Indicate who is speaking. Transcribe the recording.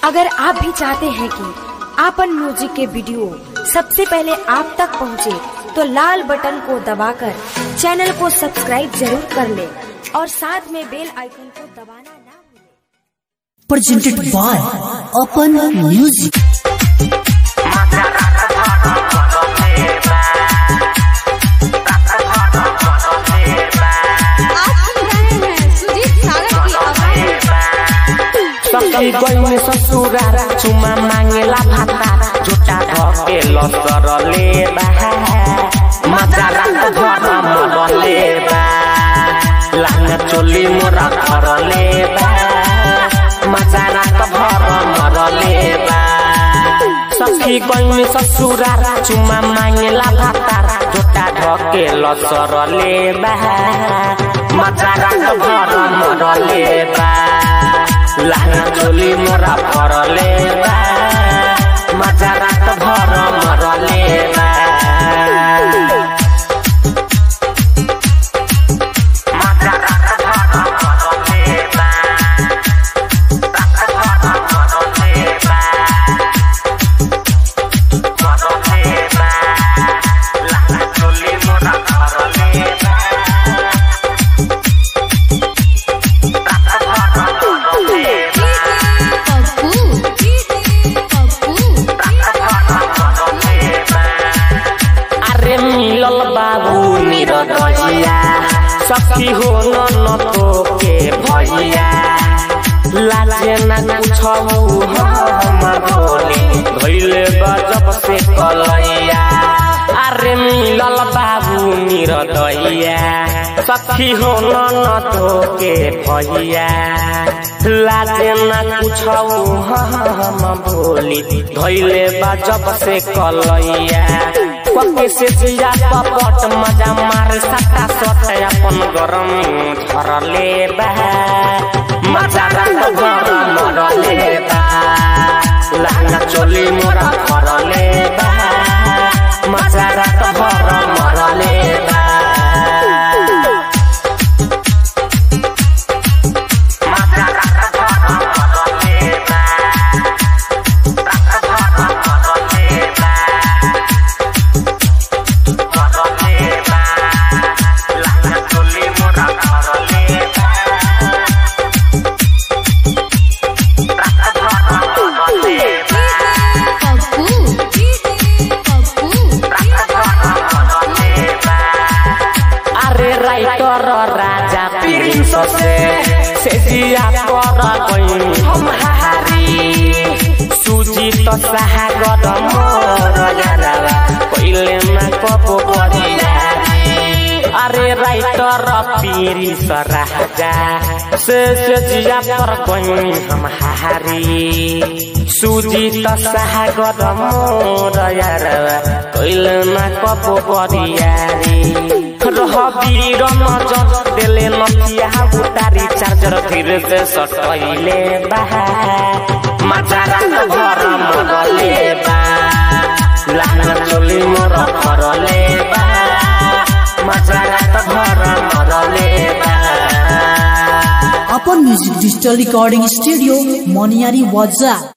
Speaker 1: अगर आप भी चाहते हैं कि आपन म्यूजिक के वीडियो सबसे पहले आप तक पहुंचे, तो लाल बटन को दबाकर चैनल को सब्सक्राइब जरूर कर ले और साथ में बेल आइकन को दबाना ना भूलें।
Speaker 2: presented by Open Music.
Speaker 3: आप सुन रहे हैं सुजीत सागर की आवाज
Speaker 4: सखी गई ससुरा चुमा मांगेला भाता झुटा धके लसर लेबा मजा रात घर मर लेबा लांग चोली मोरा घर लेबा मजा रात घर मर लेबा सखी गई ससुरा चुमा मांगेला भाता झुटा धके लसर लेबा मजा रात घर मर लेबा लाना चोली मोरा फरले बा मजा रात भर मरले बा मजा रात भर मरले बा रात भर मरले बा मरले बा लाना चोली मोरा फरले बा रात भर मरले बा
Speaker 3: पप्पू पप्पू
Speaker 4: अरे मिलल बाबू निरदजिया सखी हो न तो के भैया लाजे न कुछौ हम बोली धैले गजब से कलैया अरे मिलल बाबू निरदइया सखी हो न तो के भैया लाजे न कुछौ हम बोली धैले गजब से कलैया पके से जिया पपट मजा मार सटा सट अपन गरम झरले बा मजा रात गरम मरले बा लाना चोली मोरा फरले बा मजा रात गरम मरले बा मजा रात गरम मरले बा रात गरम मरले बा मरले बा लाना चोली मोरा फरले बा रात गरम मरले बा
Speaker 3: पप्पू पप्पू
Speaker 4: अरे राइटर राजा प्रिंस से से जिया कर गई हम हारी सुजीत सागर मोर यारा पहिले न कबो बरियारी अरे राइटर प्रिंस राजा से से जिया कर गई हम हारी सुजीत सागर मोर यारा पहिले न कबो बरियारी रहबीर नजर देले नथिया उतारी चार्जर फिर से सटैले बा मजा रात घर मरले बा लाना चोली मोर फरले बा मजा रात घर मरले बा
Speaker 2: Open Music Digital Recording Studio, Moniari Waza.